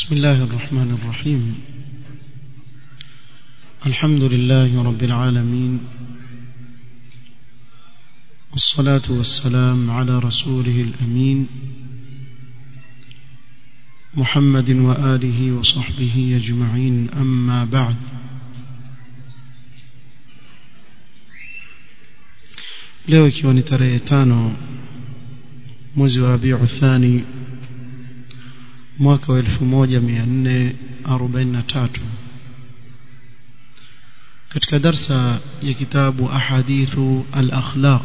بسم الله الرحمن الرحيم الحمد لله رب العالمين والصلاة والسلام على رسوله الأمين محمد وآله وصحبه أجمعين أما بعد leo ikiwa ni tarehe tano mwezi wa rabiu thani mwaka wa 1443 katika darsa ya kitabu ahadithu al-akhlaq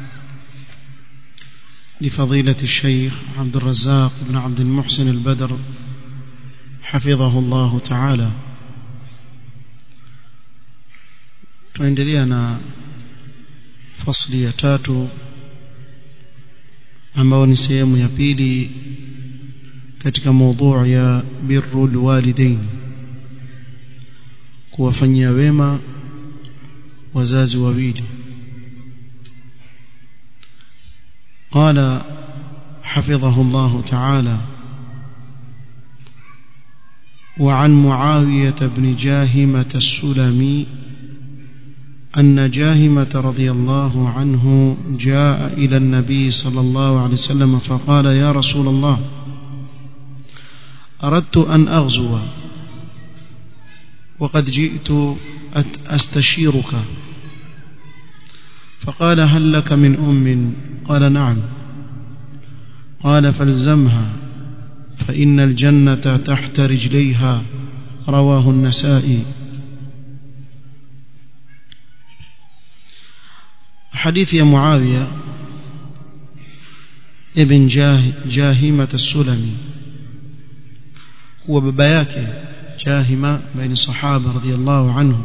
لفضيلة الشيخ عبد الرزاق بن عبد المحسن البدر حفظه الله تعالى tuendelea na fasli ya tatu ambao ni sehemu ya pili katika mada ya birrul walidain kuwafanyia wema wazazi wawili قال حفظه الله تعالى وعن معاوية بن جاهمة السلمي أن جاهمة رضي الله عنه جاء إلى النبي صلى الله عليه وسلم فقال يا رسول الله أردت أن أغزو وقد جئت أستشيرك فقال هل لك من أم قال نعم قال فالزمها فإن الجنة تحت رجليها رواه النسائي حديث يا معاوية ابن جاه جاهمة السلمي هو بابا yake جاهمة بين الصحابة رضي الله عنه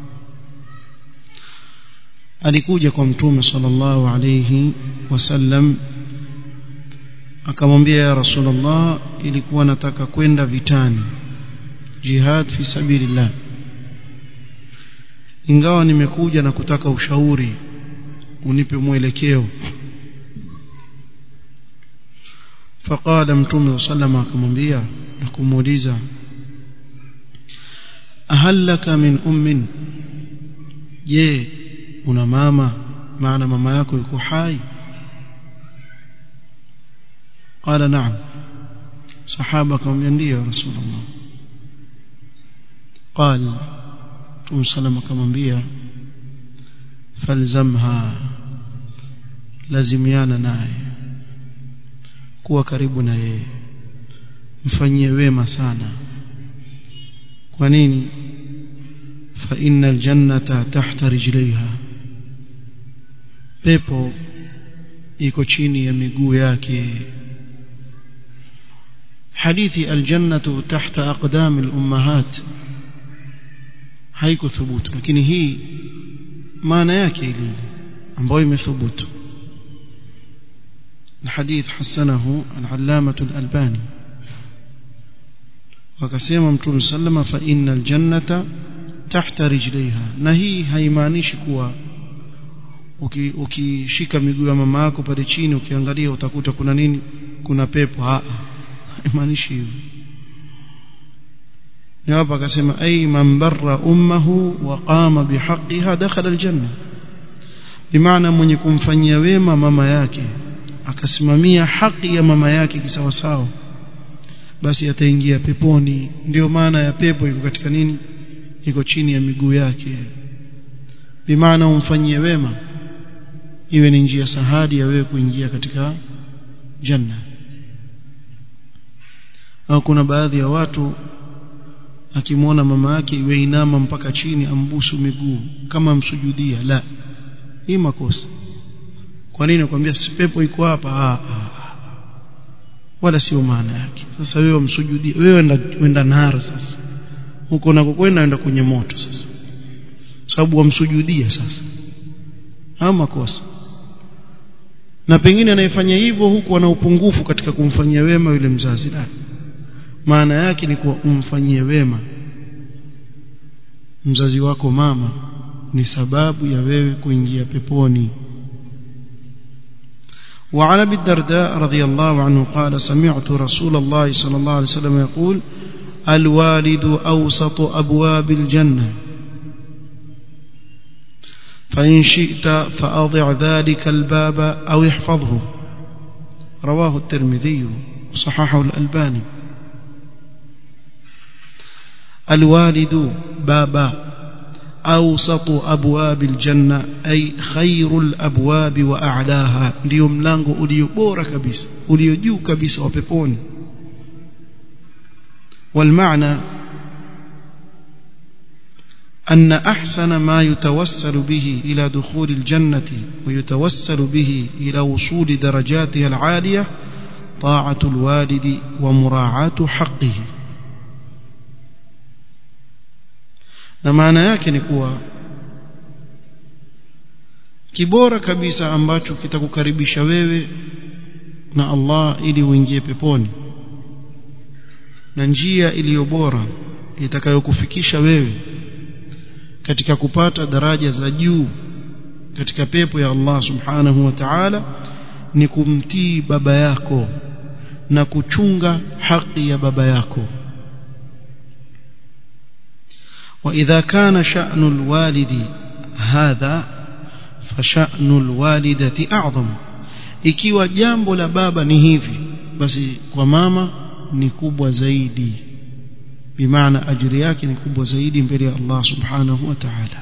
alikuja kwa mtume sallallahu alayhi wasallam akamwambia ya rasulullah ilikuwa nataka kwenda vitani jihad fi sabilillah ingawa nimekuja na kutaka ushauri unipe mwelekeo فقال متوم صلى الله عليه وسلم akamwambia na kumuuliza ahal laka min ummin je una mama maana mama yako yuko hai قال نعم صحابه akamwambia ndio rasulullah قال متوم صلى الله akamwambia falzamha lazimiana naye kuwa karibu na yeye mfanyie wema sana kwa nini fa innal jannata tahta rijlaiha pepo iko chini ya miguu yake hadithi aljannatu tahta aqdam alummahat haiko thubutu lakini hii maana yake ile ambayo imethubutu الحديث حسنه العلامة الألباني وكسيما متون سلم فإن الجنة تحت رجليها نهي haimaanishi kuwa ukishika miguu ya mama yako pale chini ukiangalia utakuta kuna nini kuna pepo a haimaanishi hivyo ni hapa akasema ay man barra ummuhu wa qama bihaqqiha dakhala aljanna bimaana mwenye kumfanyia wema mama yake akasimamia haki ya mama yake kisawasawa basi ataingia peponi ndio maana ya pepo iko katika nini iko chini ya miguu yake bimaana umfanyie wema iwe ni njia sahadi ya wewe kuingia katika janna au kuna baadhi ya watu akimwona mama yake iwe inama mpaka chini ambusu miguu kama msujudia la hii makosa kwa nini nakwambia si pepo iko hapa ah, ah. wala sio maana yake sasa wewe msujudie wewe enda wenda nara sasa huko unakokwenda enda kwenye moto sasa sababu wamsujudia sasa au makosa na pengine anayefanya hivyo huku ana upungufu katika kumfanyia wema yule mzazi la maana yake ni kuwa umfanyie wema mzazi wako mama ni sababu ya wewe kuingia peponi وعن ابي الدرداء رضي الله عنه قال سمعت رسول الله صلى الله عليه وسلم يقول الوالد أوسط أبواب الجنة فإن شئت فأضع ذلك الباب أو احفظه رواه الترمذي وصححه الألباني الوالد بابا أوسط أبواب الجنة أي خير الأبواب وأعلاها ndio mlango ulio bora kabisa ulio juu kabisa wa peponi والمعنى أن أحسن ما يتوسل به إلى دخول الجنة ويتوسل به إلى وصول درجاتها العالية طاعة الوالد ومراعاة حقه na maana yake ni kuwa kibora kabisa ambacho kitakukaribisha wewe na Allah ili uingie peponi na njia iliyo bora itakayokufikisha wewe katika kupata daraja za juu katika pepo ya Allah subhanahu wa ta'ala ni kumtii baba yako na kuchunga haki ya baba yako وإذا كان شأن الوالد هذا فشأن الوالدة أعظم ikiwa jambo la baba ni hivi basi kwa mama ni kubwa zaidi bimaana ajiri yake ni kubwa zaidi mbele ya Allah subhanahu wa ta'ala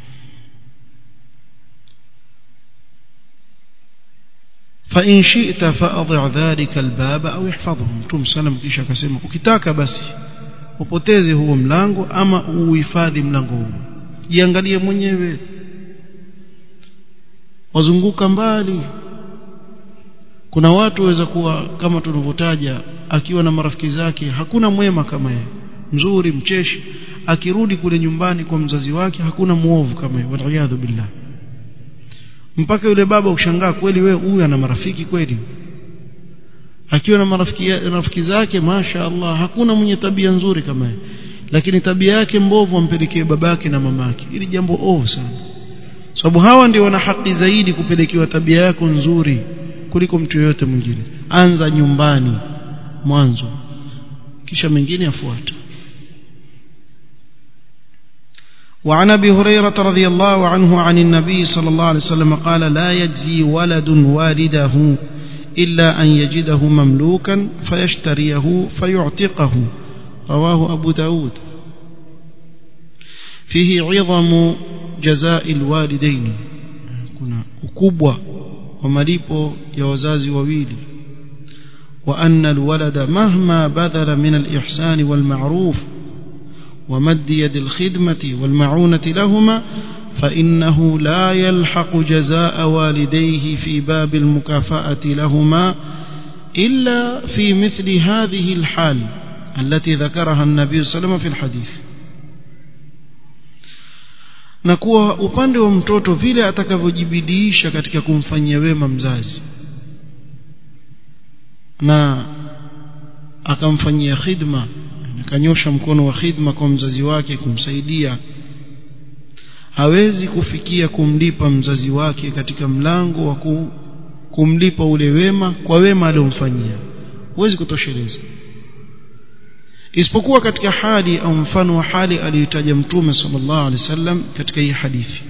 فإن شئت فأضع ذلك الباب أو احفظه متوم سلام kisha akasema ukitaka basi upoteze huo mlango ama uhifadhi mlango huo jiangalie mwenyewe wazunguka mbali kuna watu waweza kuwa kama tulivyotaja akiwa na marafiki zake hakuna mwema kama yeye mzuri mcheshi akirudi kule nyumbani kwa mzazi wake hakuna muovu kama yeye waliyadhu billah mpaka yule baba ushangaa kweli wewe huyu ana marafiki kweli akiwa na marafiki rafiki zake masha Allah hakuna mwenye tabia nzuri kama yeye lakini tabia yake mbovu ampelekee babake na mamake ili jambo ovu sana sababu hawa ndio wana haki zaidi kupelekewa tabia yako nzuri kuliko mtu yoyote mwingine anza nyumbani mwanzo kisha mengine afuata وعن ابي هريره رضي الله عنه عن النبي صلى الله عليه وسلم قال لا يجزي ولد والده إلا أن يجده مملوكا فيشتريه فيعتقه رواه أبو داود فيه عظم جزاء الوالدين كنا ukubwa wa malipo ya wazazi wawili وأن الولد مهما بذل من الإحسان والمعروف ومد يد الخدمة والمعونة لهما فإنه لا يلحق جزاء والديه في باب المكافأة لهما إلا في مثل هذه الحال التي ذكرها النبي صلى الله عليه وسلم في الحديث na kuwa upande wa mtoto vile atakavyojibidiisha katika kumfanyia wema mzazi na akamfanyia khidma akanyosha mkono wa khidma kwa mzazi wake kumsaidia hawezi kufikia kumlipa mzazi wake katika mlango wa kumlipa ule wema kwa wema aliomfanyia huwezi kutosheleza isipokuwa katika hali au mfano wa hali aliyotaja mtume sallallahu alaihi wasallam katika hii hadithi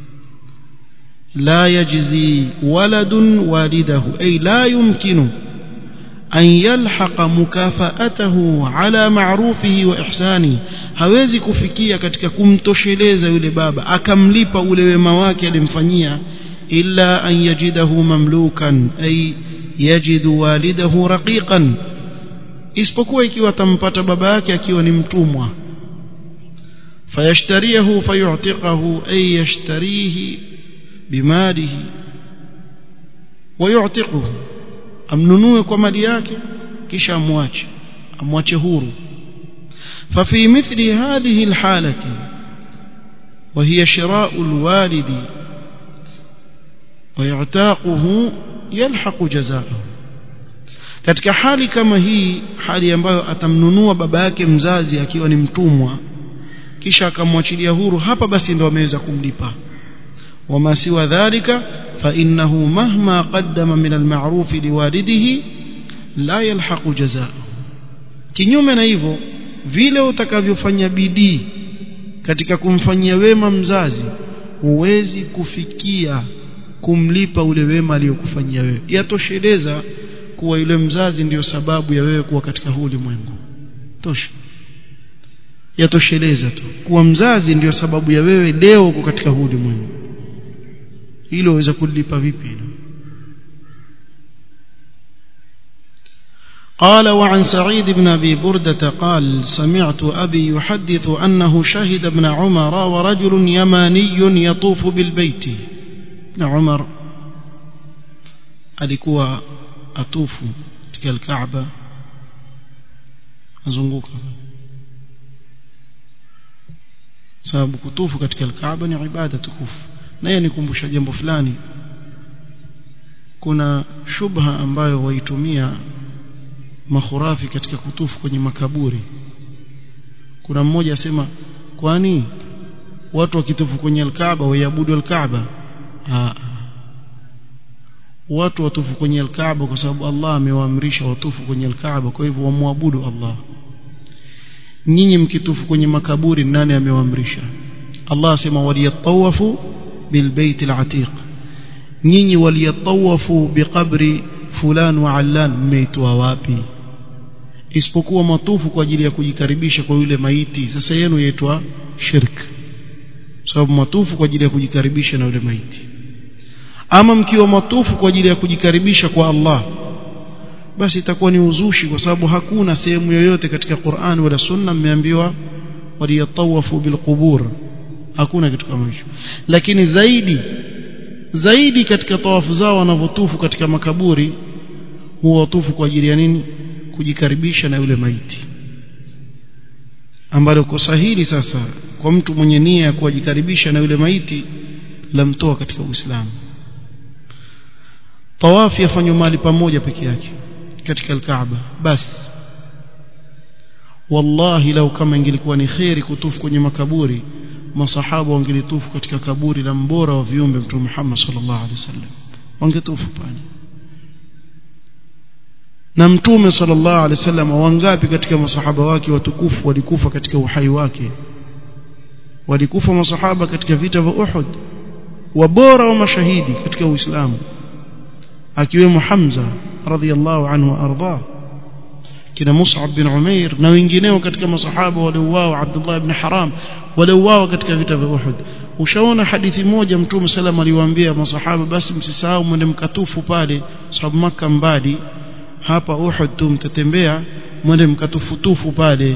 la yajzi waladun walidahu ay la yumkinu an yalhaqa mukafaatahu ala ma'rufihi wa ihsani hawezi kufikia katika kumtosheleza yule baba akamlipa ule wema wake alimfanyia illa an yajidahu mamlukan ay yajidu walidahu raqiqan isipokuwa ikiwa atampata baba yake akiwa ni mtumwa fayashtariyahu fayu'tiqahu ay yashtarihi bimalihi ويعتقه amnunue kwa mali yake kisha amwache amwache huru ففي مثل هذه الحالة وهي شراء الوالد ويعتاقه يلحق جزاءه katika hali kama hii hali ambayo atamnunua baba yake mzazi akiwa ni mtumwa kisha akamwachilia huru hapa basi ndo ameweza kumlipa wama siwa dhalika فإنه مهما قدم من المعروف لوالده لا يلحق جزاءه kinyume na hivyo vile utakavyofanya bidii katika kumfanyia wema mzazi huwezi kufikia kumlipa ule wema aliyokufanyia wewe yatosheleza kuwa yule mzazi ndiyo sababu ya wewe kuwa katika huu ulimwengu tosha yatosheleza tu kuwa mzazi ndiyo sababu ya wewe leo uko katika huu ulimwengu hilo waweza kulipa vipi hilo قال وعن سعيد بن أبي بردة قال سمعت أبي يحدث أنه شهد ابن عمر ورجل يماني يطوف بالبيت ابن عمر alikuwa atufu katika alkaaba azunguka sababu kutufu katika alkaaba ni ibada tukufu na yeye nikumbusha jambo fulani kuna shubha ambayo waitumia makhurafi katika kutufu kwenye makaburi kuna mmoja asema kwani watu wakitufu kwenye alkaaba waiabudu alkaaba watu watufu kwenye alkaaba kwa sababu Allah amewaamrisha watufu kwenye alkaaba kwa hivyo wamwabudu Allah nyinyi mkitufu kwenye makaburi nani amewaamrisha Allah asema waliyatawafu bilbait alatiq nyinyi waliyatawafu biqabri fulan wa allan mmeitwa wapi isipokuwa matufu kwa ajili ya kujikaribisha kwa yule maiti sasa yenu yaitwa shirk sababu matufu kwa ajili ya kujikaribisha na yule maiti ama mkiwa matufu kwa ajili ya kujikaribisha kwa Allah basi itakuwa ni uzushi kwa sababu hakuna sehemu yoyote katika Qur'an wala Sunna mmeambiwa waliyatawafu bilqubur hakuna kitu kama hicho lakini zaidi zaidi katika tawafu zao wanavotufu katika makaburi huwa watufu kwa ajili ya nini kujikaribisha na yule maiti ambalo kosa hili sasa kwa mtu mwenye nia ya kujikaribisha na yule maiti lamtoa katika Uislamu tawafu yafanywa mahali pamoja peke yake katika al-Kaaba basi wallahi lau kama ingelikuwa ni khairi kutufu kwenye makaburi masahaba wangelitufu katika kaburi la mbora wa viumbe mtume Muhammad sallallahu alaihi wasallam wangetufu pale na mtume sallallahu alaihi wasallam wangapi katika masahaba wake watukufu walikufa katika uhai wake walikufa masahaba katika vita vya Uhud wabora wa mashahidi katika Uislamu akiwemo Hamza radhiallahu anhu arda kina Mus'ab bin Umair na wengineo katika masahaba waliouawa Abdullah ibn Haram waliouawa katika vita vya Uhud ushaona hadithi moja mtume sallam aliwaambia masahaba basi msisahau mwende mkatufu pale sababu maka mbali hapa Uhud tu mtatembea mwende mkatufutufu pale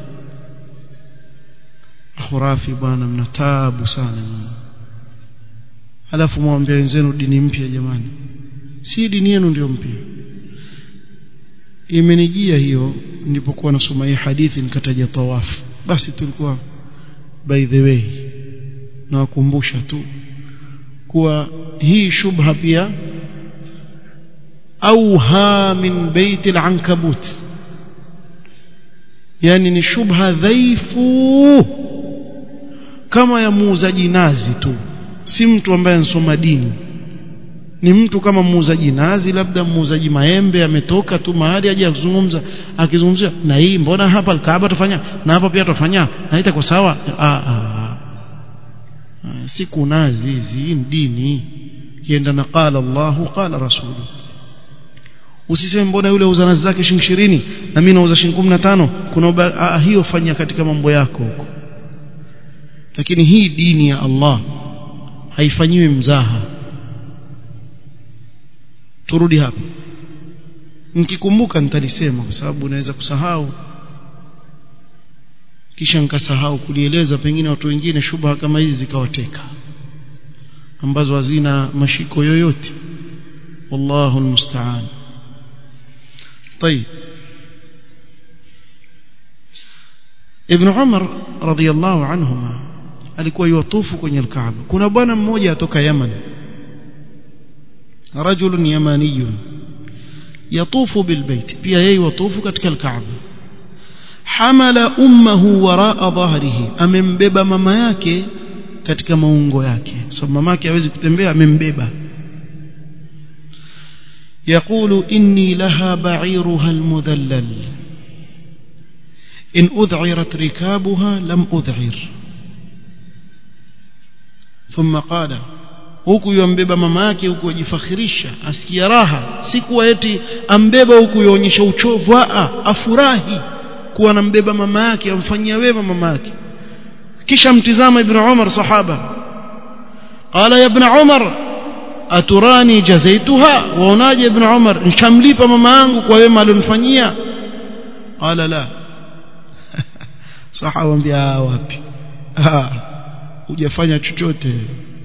khurafi bwana mna taabu sana alafu mwambie wenzenu dini mpya jamani si dini yenu ndio mpya imenijia hiyo nilipokuwa nasoma hii hadithi nikataja tawafu basi tulikuwa by the way nawakumbusha tu kuwa hii shubha pia auha min bait al-ankabut yani ni shubha dhaifu kama ya muuzaji nazi tu si mtu ambaye ansoma dini ni mtu kama muuzaji nazi labda muuzaji maembe ametoka tu mahali aje kuzungumza akizungumzia na hii mbona hapa Kaaba tufanya na hapa pia tufanya na itakuwa sawa ah, ah. siku nazi hizi dini kienda na qala Allah qala rasulu usiseme mbona yule uza nazi zake shilingi 20 na mimi nauza shilingi 15 kuna ah, hiyo fanya katika mambo yako huko lakini hii dini ya Allah haifanyiwi mzaha turudi hapa nikikumbuka nitalisema kwa sababu naweza kusahau kisha nikasahau kulieleza pengine watu wengine shubha kama hizi zikawateka ambazo hazina mashiko yoyote wallahu almusta'an طيب ابن عمر رضي الله عنهما alikuwa yuwatufu kwenye alkaaba kuna bwana mmoja atoka Yaman رجل يماني يطوف بالبيت pia yeye watufu katika alkaaba hamala ummuhu waraa dhahrihi amembeba mama yake katika maungo yake so mama yake hawezi kutembea amembeba يقول إني لها بعيرها المذلل in udhirat rikabuha lam udhir thumma qala huku yambeba mama yake huku ajifakhirisha asikia raha si kuwa eti ambeba huku yaonyesha uchovu a afurahi kuwa anambeba mama yake amfanyia wema mama yake kisha mtizama ibn Umar sahaba qala ya ibn Umar aturani jazaituha waonaje ibn Umar nishamlipa mama yangu kwa wema alionifanyia qala la sahaba ambia wapi hujafanya chochote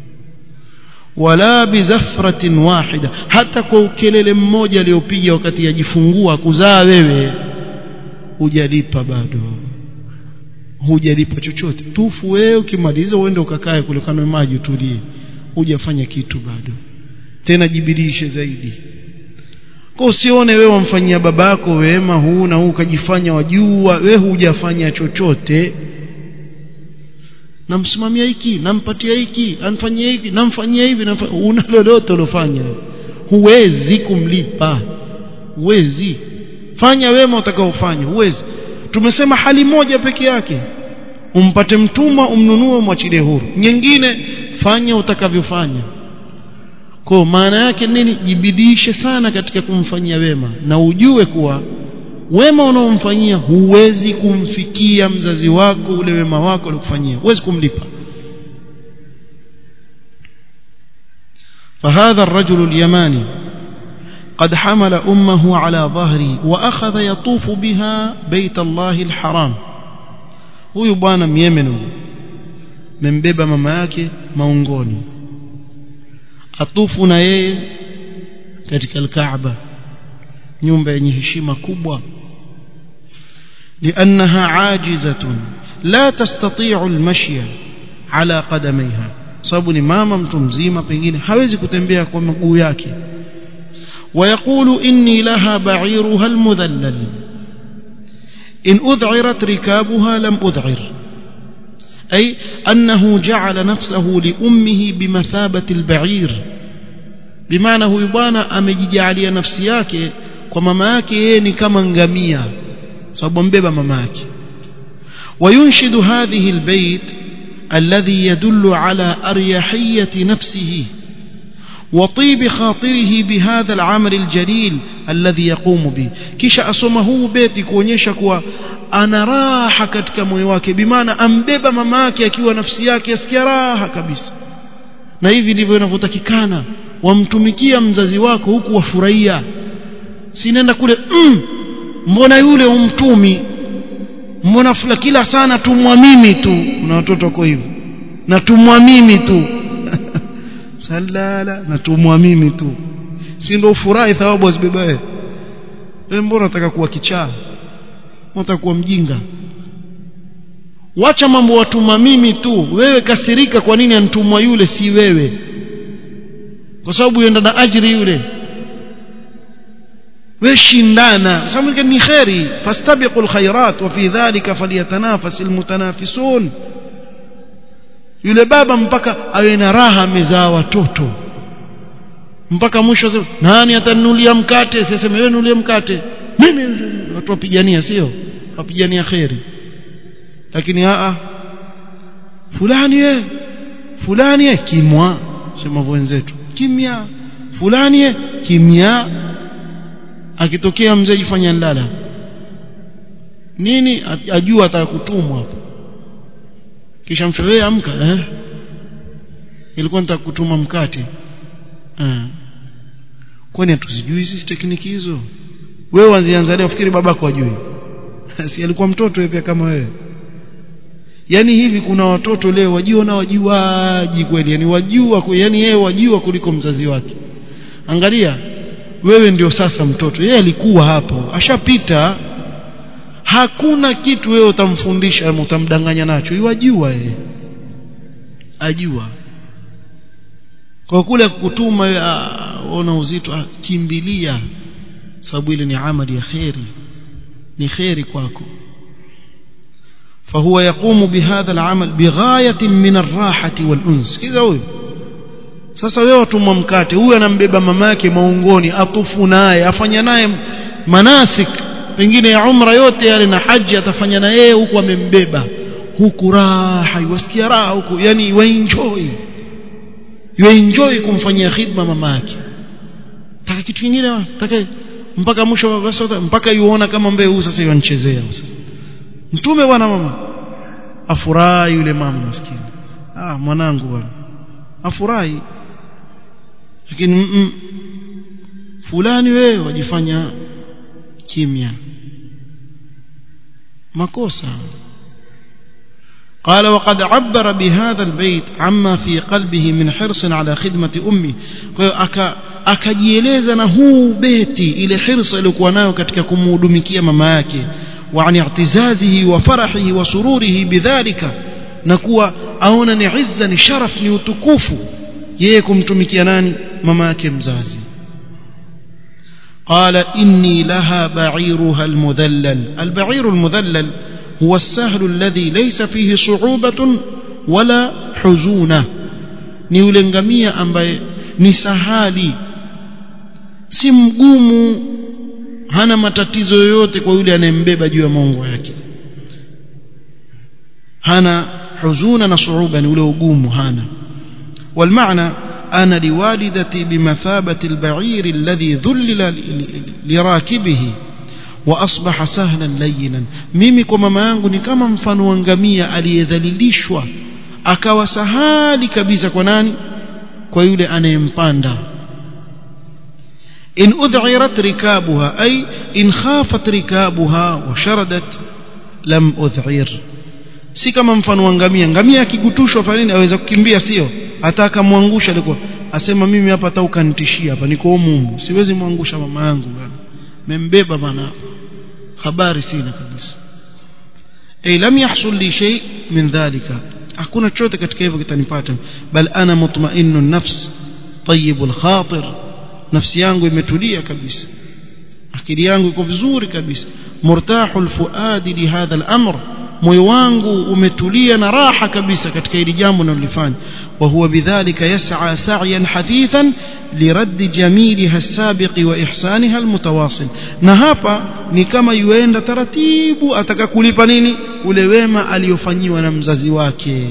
wala bizafratin wahida hata kwa ukelele mmoja aliopiga wakati yajifungua kuzaa wewe hujalipa bado hujalipa chochote tufu wewe ukimaliza uende ukakae kule kando maji utulie hujafanya kitu bado tena jibidishe zaidi kwa usione wewe wamfanyia babako wema huu na huu ukajifanya wajua wewe hujafanya chochote namsimamia hiki nampatia hiki anfanyia hivi namfanyia hivi una lolote ulofanya huwezi kumlipa huwezi fanya wema utakaofanya huwezi tumesema hali moja peke yake umpate mtumwa umnunue mwachilie huru nyingine fanya utakavyofanya kwa maana yake nini jibidishe sana katika kumfanyia wema na ujue kuwa wema unaomfanyia huwezi kumfikia mzazi wako ule wema wako alikufanyia huwezi kumlipa فهذا الرجل اليماني قد حمل أمه على ظهره وأخذ يطوف بها بيت الله الحرام huyu bwana myemeno membeba mama yake maungoni atufu na yeye katika alkaaba nyumba yenye heshima kubwa لأنها عاجزة لا تستطيع المشي على قدميها sababu ni mama mtu mzima pengine hawezi kutembea kwa miguu yake ويقول إني لها بعيرها المذلل إن أذعرت ركابها لم أذعر أي أنه جعل نفسه لأمه بمثابة البعير بمعنى هو يبانا أمججالي نفسياك ومماك يني كما نغمية صبا بيبا مماك وينشد هذه البيت الذي يدل على أريحية نفسه وطيب خاطره بهذا العمل الجليل الذي يقوم به kisha asoma huu beti kuonyesha kuwa ana raha katika moyo wake bimaana ambeba mama yake akiwa nafsi yake asikia raha kabisa na hivi ndivyo inavyotakikana wamtumikia mzazi wako huku wafurahia sinenda kule mm, mbona yule umtumi mbona fula kila sana tumwa mimi tu kuna watoto wako hivyo na tumwa mimi tu salala na tumwa mimi tu si ndio furahi thawabu azibeba wewe wewe mbona unataka kuwa kichaa unataka kuwa mjinga wacha mambo watuma mimi tu wewe kasirika kwa nini antumwa yule si wewe kwa sababu yenda na ajiri yule wewe shindana sababu ni khairi fastabiqul khairat wa fi dhalika falyatanafasil mutanafisun yule baba mpaka awe na raha amezaa watoto mpaka mwisho sema nani atanunulia mkate siseme wewe nunulie mkate mimi watu wapigania sio wapigania khairi lakini a fulani eh fulani eh kimwa sema wenzetu kimya fulani eh kimya akitokea mzee jifanya ndala nini ajua atakutumwa hapo kisha mfewe amka eh ilikuwa nitakutuma mkate eh kwani hatuzijui sisi tekniki hizo wewe anzianza leo fikiri babako ajui si alikuwa mtoto yeye pia kama wewe yani hivi kuna watoto leo wajua na wajuaji kweli yani wajua yani yeye wajua kuliko mzazi wake angalia wewe ndio sasa mtoto yeye alikuwa hapo ashapita hakuna kitu wewe utamfundisha ama utamdanganya nacho iwajua yeye ajua kwa kule kukutuma ona uzito ah, kimbilia sababu ile ni amali ya khairi ni khairi kwako فهو يقوم بهذا العمل بغاية من الراحة والأنس كذا huyo sasa wewe watumwa mkate huyu anambeba mamake maungoni atufu naye afanya naye manasik pengine ya umra yote yale na haji atafanya na yeye huku amembeba huku raha iwasikia raha huku yani waenjoy waenjoy kumfanyia khidma mama yake taka kitu kingine taka mpaka mwisho basi mpaka yuona kama mbee huu sasa yanchezea sasa mtume bwana mama afurahi yule mama maskini ah mwanangu bwana afurahi lakini mm -mm. fulani wewe wajifanya kimya makosa قال وقد عبر بهذا البيت عما في قلبه من حرص على خدمة أمي akajieleza na huu beti ile hirsa iliyokuwa nayo katika kumhudumikia mama yake wa an i'tizazihi wa farahihi wa sururihi bidhalika na kuwa aona ni izza ni sharaf ni utukufu yeye kumtumikia nani mama yake mzazi قال إني لها بعيرها المذلل البعير المذلل هو السهل الذي ليس فيه صعوبة ولا حزونة ni yule ngamia ambaye ni sahali si mgumu hana matatizo yoyote kwa yule anayembeba juu ya maungo yake hana huzuna na suuba ni ule ugumu hana والمعنى أنا لوالدتي بمثابة البعير الذي ذلل لراكبه وأصبح سهلا لينا mimi kwa mama yangu ni kama mfano wa ngamia aliyedhalilishwa akawa sahali kabisa kwa nani kwa yule anayempanda in udhirat rikabuha ay in khafat rikabuha wa sharadat lam udhir si kama mfano wa ngamia ngamia akigutushwa fa nini aweza kukimbia sio hata akamwangusha alikuwa asema mimi hapa hata ukanitishia hapa niko humu siwezi mwangusha mama yangu bwana membeba bana habari sina kabisa ay lam yahsul li shay min dhalika hakuna chochote katika hivyo kitanipata bal ana mutma'innu nafs tayyibul khatir nafsi yangu imetulia kabisa akili yangu iko vizuri kabisa murtahul fuadi li hadha al-amr moyo wangu umetulia na raha kabisa katika hili jambo nalolifanya wa huwa bidhalika yas'a sa'yan hadithan lirad jamiliha as-sabiq wa ihsaniha al-mutawasil na hapa ni kama yuenda taratibu ataka kulipa nini ule wema aliyofanyiwa na mzazi wake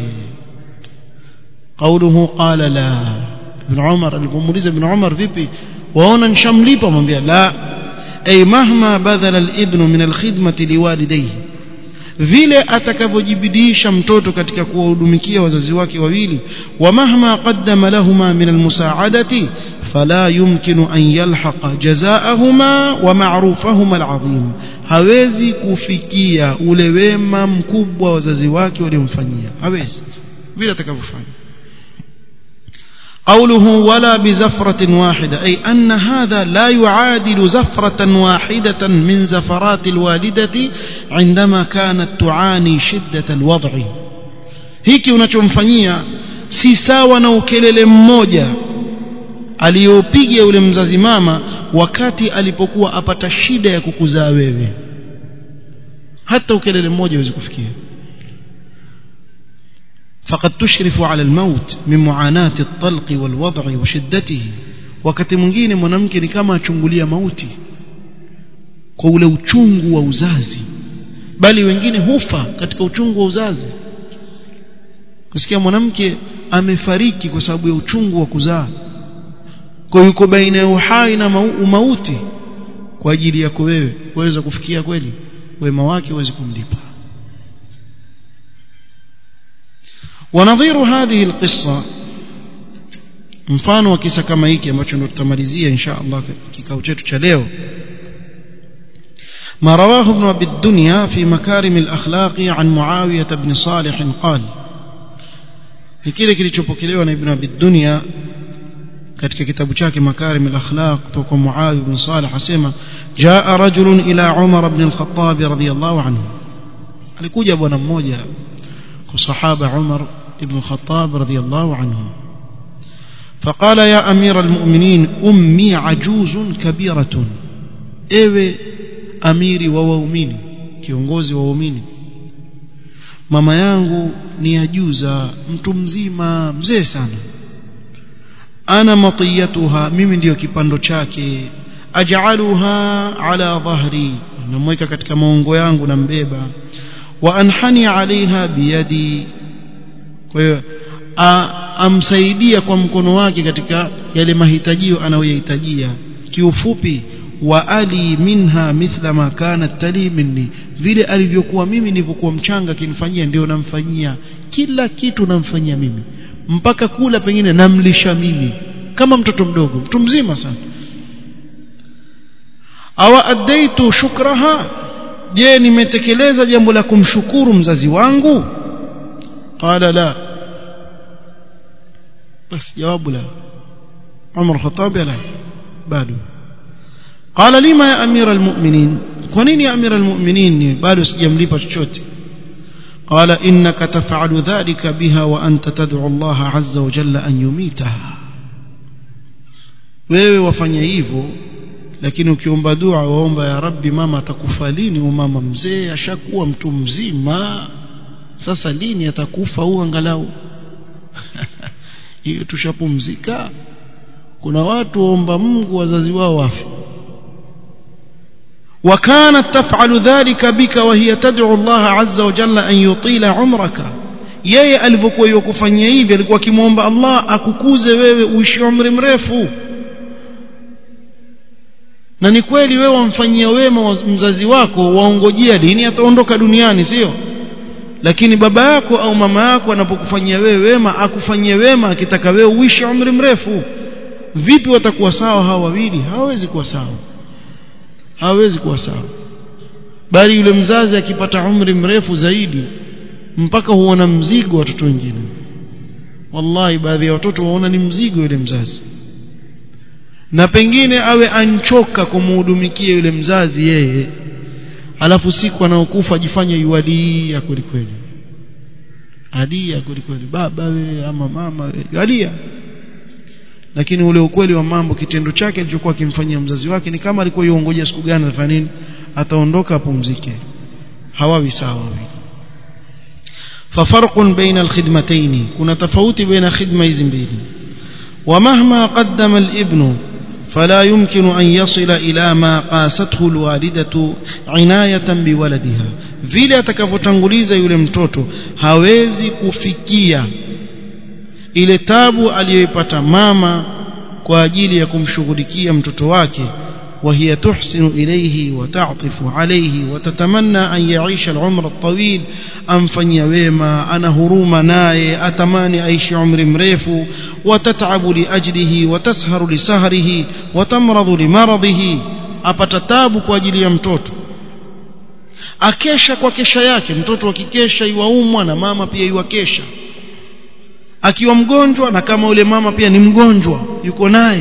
قوله قال لا ابن عمر alipomuuliza ibn Umar vipi waona nishamlipa mwambia la ay mahma badala al-ibn min al-khidmati liwalidayhi vile atakavyojibidisha mtoto katika kuwahudumikia wazazi wake wawili wa mahma qaddama lahuma min almusaadati fala yumkinu an yalhaqa jazaahuma wa ma'rufahuma alazim hawezi kufikia ule wema mkubwa wazazi wake waliomfanyia hawezi vile atakavyofanya قوله ولا بزفرة واحدة أي أن هذا لا يعادل زفرة واحدة من زفرات الوالدة عندما كانت تعاني شدة الوضع hiki unachomfanyia si sawa na ukelele mmoja aliyopiga yule mzazi mama wakati alipokuwa apata shida ya kukuzaa wewe hata ukelele mmoja huwezi kufikia فقد تشرف على الموت من معاناة الطلق والوضع وشدته wakati mwingine mwanamke ni kama achungulia mauti kwa ule uchungu wa uzazi bali wengine hufa katika uchungu wa uzazi kusikia mwanamke amefariki kwa sababu ya uchungu wa kuzaa kwa yuko baina ya uhai na mauti kwa ajili yako wewe waweza kufikia kweli wema wake uweze kumlipa ونظير هذه القصة mfano wa kisa kama hiki ambacho ndo tutamalizia insha Allah kikao chetu cha leo ما رواه ابن أبي الدنيا في مكارم الأخلاق عن معاوية بن صالح قال kile kilichopokelewa na Ibn Abi Dunya katika kitabu chake Makarim al-Akhlaq kutoka Muawiya bin Salih asema jaa rajulun ila Umar ibn al-Khattab radiyallahu anhu alikuja bwana mmoja kwa sahaba Umar ibn Khattab radiyallahu anhu فقال يا أمير المؤمنين أمي عجوز كبيرة ewe amiri wa waumini kiongozi wa waumini mama yangu ni ajuza mtu mzima mzee sana ana matiyatuha mimi ndiyo kipando chake aj'aluha ala dhahri namweka katika maungo yangu nambeba wa anhani alaiha biyadi kwa hiyo amsaidia kwa mkono wake katika yale mahitajio anayohitajia kiufupi wa ali minha mithla ma kanat tali minni vile alivyokuwa mimi nilivyokuwa mchanga kinifanyia ndio namfanyia kila kitu namfanyia mimi mpaka kula pengine namlisha mimi kama mtoto mdogo mtu mzima sana awa addaitu shukraha je nimetekeleza jambo la kumshukuru mzazi wangu qala la bas jawabu la Umar Khattab la bado قال لما يا امير المؤمنين كنين يا امير المؤمنين bado sijamlipa chochote قال انك تفعل ذلك بها وانت تدعو الله عز وجل ان يميتها wewe wafanya hivyo lakini ukiomba dua waomba ya rabbi mama atakufa lini huyo mama mzee ashakuwa mtu mzima sasa lini atakufa huo angalau hiyo tushapumzika kuna watu waomba Mungu wazazi wao wafe وكانت تفعل ذلك بك وهي تدعو الله عز وجل أن يطيل عمرك yeye alivyokuwa yokufanyia hivi alikuwa akimwomba Allah akukuze wewe uishi umri mrefu na ni kweli wewe wamfanyia wema mzazi wako waongojea lini ataondoka duniani sio lakini baba yako au mama yako anapokufanyia wewe wema akufanyie wema akitaka wewe uishi umri mrefu vipi watakuwa sawa hawa wawili hawawezi kuwa sawa hawezi kuwa sawa bali yule mzazi akipata umri mrefu zaidi mpaka huona mzigo watoto wengine wallahi baadhi ya watoto waona ni mzigo yule mzazi na pengine awe anchoka kumhudumikia yule mzazi yeye alafu siku anaokufa ajifanye yuadia kweli kweli adia kweli kweli baba we ama mama we adia lakini ule ukweli wa mambo kitendo chake alichokuwa akimfanyia mzazi wake ni kama alikuwa yuongoja siku gani atafanya nini ataondoka apumzike hawawi sawa ففرق بين الخدمتين كنا تفاوت بين خدمة زمبيل ومهما قدم الابن فلا يمكن أن يصل إلى ما قاسته الوالدة عناية بولدها vile atakavyotanguliza yule mtoto hawezi kufikia ile tabu aliyoipata mama kwa ajili ya kumshughulikia mtoto wake وهي تحسن إليه وتعطف عليه وتتمنى أن يعيش العمر الطويل أنفني ويما أنا هروم ناي أتماني أيش عمر مريف وتتعب لأجله وتسهر لسهره وتمرض لمرضه أبتتاب كواجل يمتوت akesha kwa kesha yake mtoto akikesha iwaumwa na mama pia iwakesha akiwa mgonjwa na kama ule mama pia ni mgonjwa yuko naye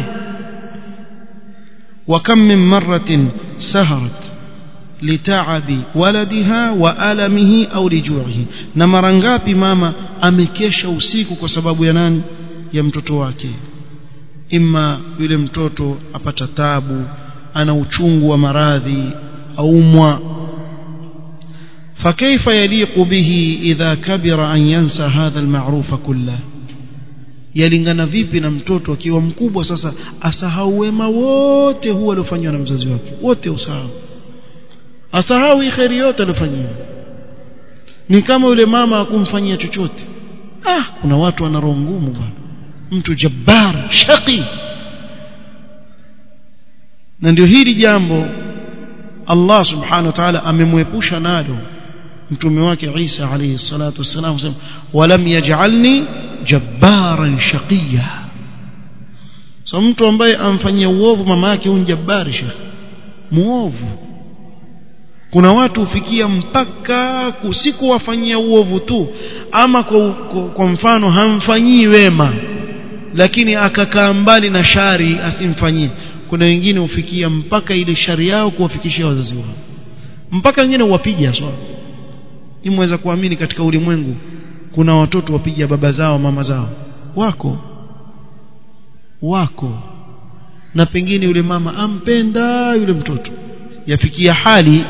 وكم من مرة سهرت لتعب ولدها وألمه أو لجوعه نمر ngapi mama amekesha usiku kwa sababu ya nani ya mtoto wake imma yule mtoto apata tabu ana uchungu wa maradhi aumwa فكيف يليق به إذا كبر أن ينسى هذا المعروف كله yalingana vipi na mtoto akiwa mkubwa sasa asahau wema wote huo aliofanywa na mzazi wake wote usahau asahau kheri yote aliyofanyiwa ni kama yule mama akumfanyia chochote ah kuna watu wana roho ngumu bwana mtu jabbar shaqi na ndio hili jambo Allah subhanahu wa ta'ala amemwepusha nalo mtume wake Isa alayhi salatu wassalam sema walam yaj'alni jabbaran shaqiya so mtu ambaye amfanyia uovu mama yake huyu jabbari shekh muovu kuna watu hufikia mpaka kusiku wafanyia uovu tu ama kwa, kwa, kwa mfano hamfanyii wema lakini akakaa mbali na shari asimfanyie kuna wengine hufikia mpaka ile shari yao kuwafikishia wazazi wao mpaka wengine huwapiga swala imeweza kuamini katika ulimwengu kuna watoto wapiga baba zao mama zao wako wako na pengine yule mama ampenda yule mtoto yafikia hali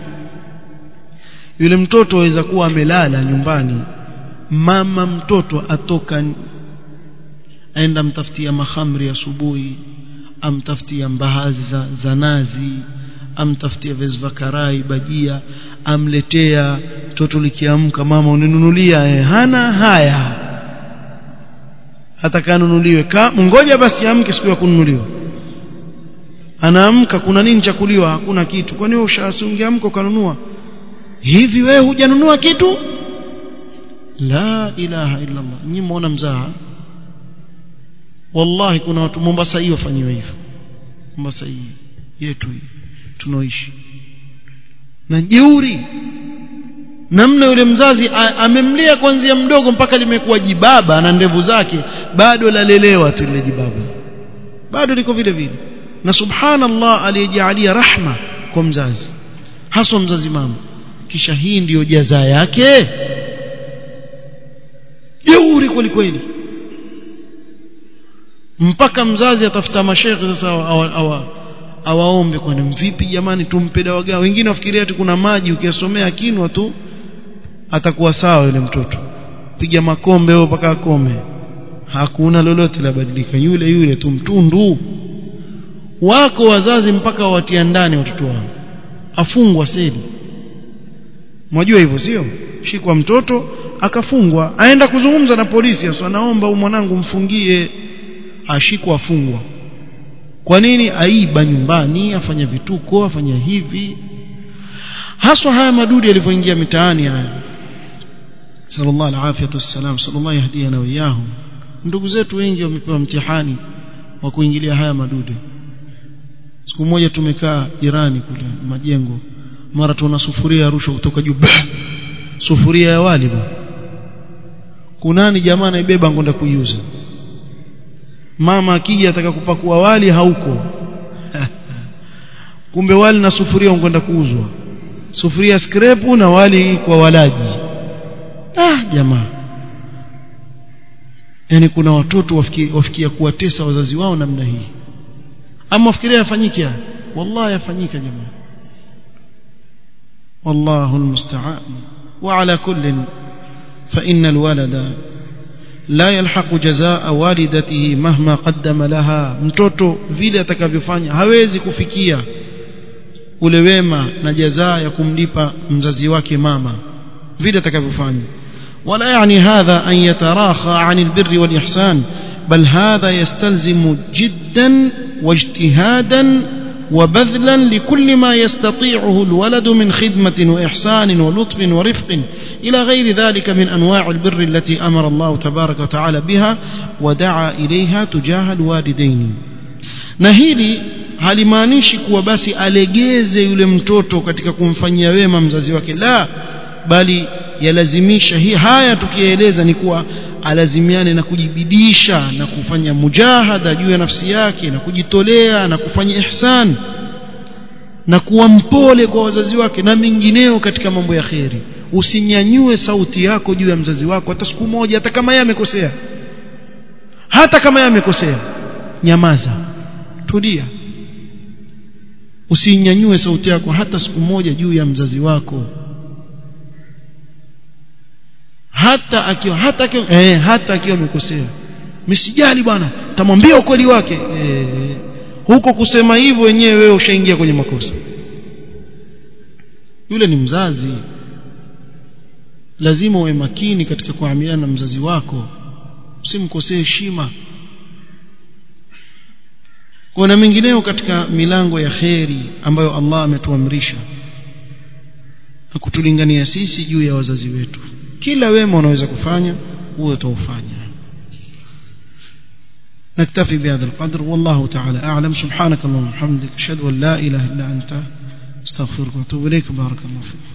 yule mtoto aweza kuwa amelala nyumbani mama mtoto atoka aenda mtafutia mahamri asubuhi amtafutia mbahazi za, za nazi amtafutia viazi vya karai bajia amletea toto likiamka mama uninunulia eh, hana haya atakanunuliwe ka ngoja basi amke siku ya kununuliwa anaamka kuna nini chakuliwa hakuna kitu kwani wewe ushasungiamka ukanunua hivi wewe hujanunua kitu la ilaha illa Allah nyinyi muona mzaha wallahi kuna watu Mombasa hiyo wafanywa hivyo Mombasa hii yetu hii tunaoishi na jeuri namna yule mzazi amemlea kuanzia mdogo mpaka limekuwa jibaba na ndevu zake bado lalelewa tu lile jibaba bado liko vile vile na subhanallah aliyejalia rahma kwa mzazi haswa mzazi mama kisha hii ndiyo jaza yake jeuri kweli kweli mpaka mzazi atafuta mashekhe sasa awa, awaombe kwani vipi jamani tumpe dawa gani wengine wafikiria ati kuna maji ukiyasomea kinwa tu atakuwa sawa yule mtoto piga makombe au mpaka akome hakuna lolote labadilika yule yule tu mtundu wako wazazi mpaka watia ndani watoto wao afungwa seli mwajua hivyo sio shikwa mtoto akafungwa aenda kuzungumza na polisi aswa naomba mwanangu mfungie ashikwa afungwa kwa nini aiba nyumbani afanya vituko afanya hivi haswa haya madudu yalivyoingia mitaani haya sallallahu alaihi wasallam sallallahu yahdina wa iyahu ndugu zetu wengi wamepewa mtihani wa kuingilia haya madudu siku moja tumekaa jirani kule majengo mara tuna sufuria rushwa kutoka juu sufuria ya wali ba kunani jamaa anaibeba ngonda kuiuza mama akija ataka kupakua wali hauko kumbe wali na sufuria unkwenda kuuzwa sufuria skrepu na wali kwa walaji ah jamaa yani kuna watoto wafikia, wafikia kuwatesa wazazi wao namna hii ama wafikiria yafanyike wallahi yafanyika jamaa والله المستعان وعلى كل فإن الولد لا يلحق جزاء والدته مهما قدم لها mtoto vile atakavyofanya hawezi kufikia ule wema na jazaa ya kumlipa mzazi wake mama vile atakavyofanya ولا يعني هذا أن يتراخى عن البر والإحسان بل هذا يستلزم جدا واجتهادا وبذلا لكل ما يستطيعه الولد من خدمة وإحسان ولطف ورفق إلى غير ذلك من أنواع البر التي أمر الله تبارك وتعالى بها ودعا إليها تجاه الوالدين نهيلي halimaanishi kuwa basi alegeze yule mtoto katika kumfanyia wema mzazi wake la bali yalazimisha hii haya tukieleza ni kuwa alazimiane na kujibidisha na kufanya mujahada juu ya nafsi yake na kujitolea na kufanya ihsan na kuwa mpole kwa wazazi wake na mengineo katika mambo ya kheri usinyanyue sauti yako juu ya mzazi wako hata siku moja hata kama yeye amekosea hata kama yeye amekosea nyamaza tulia usinyanyue sauti yako hata siku moja juu ya mzazi wako hata akiwa hata akiwa eh, hata akiwa amekosea msijali bwana tamwambia ukweli wake eh, huko kusema hivyo wenyewe wewe ushaingia kwenye makosa yule ni mzazi lazima uwe makini katika kuamiliana na mzazi wako usimkosee heshima kuna mengineo katika milango ya kheri ambayo Allah ametuamrisha na kutulingania sisi juu ya wazazi wetu kila wema unaweza kufanya huo utaufanya نكتفي بهذا القدر والله تعالى أعلم سبحانك اللهم وبحمدك أشهد أن لا إله إلا أنت استغفرك وأتوب إليك بارك الله فيك